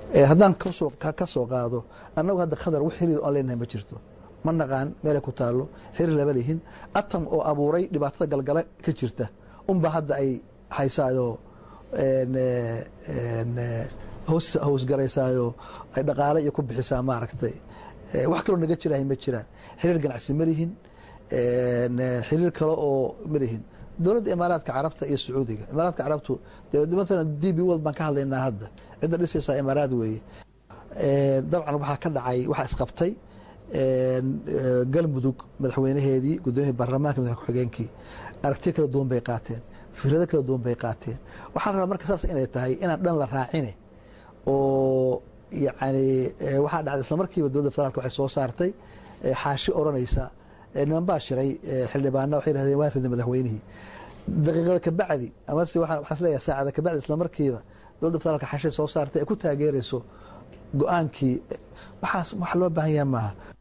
haddaan kasoo ka soo qaado annagu hadda khadar wax xiriir aan leenahay ma jirto ma naqaan meelay ku taallo xiriir lama lihin atam oo abuuray dhibaatada galgala ka jirta unba hadda ay haysaayoo howsgaraysaayoo ay dhaqaale iyo ku bixisaa maaragtay wax kaloo naga jirahay ma jiraan xiriir ganacsi ma lihin xiriir kale oo ma lihin dowladda imaaraadka carabta iyo sacuudiga imaaraadka carabtu maalan d b world baan ka hadlaynaa hadda cidda dhisaysaa imaaraad weeye dabcan waxaa ka dhacay waxaa isqabtay galmudug madaxweynaheedii gudoomiyii baarlamaanka madax ku-xigeenkii aragtiyo kala duwan bay qaateen fikrado kala duwan bay qaateen waxaa rabaa marka saas inay tahay inaan dhan la raacine oo yani waxaa dhacday isla markiiba dowladda federaalk waxay soo saartay xaashi odhanaysa niman baa shiray xildhibaana waxay yidhahdeen waan riday madaxweynihii daqiiqada kabacdi amase waxaan isleeyahay saacada kabacdi isla markiiba dowladda federaalka xaashay soo saartay ay ku taageerayso go-aankii waxaas wax loo baahan yaha maaha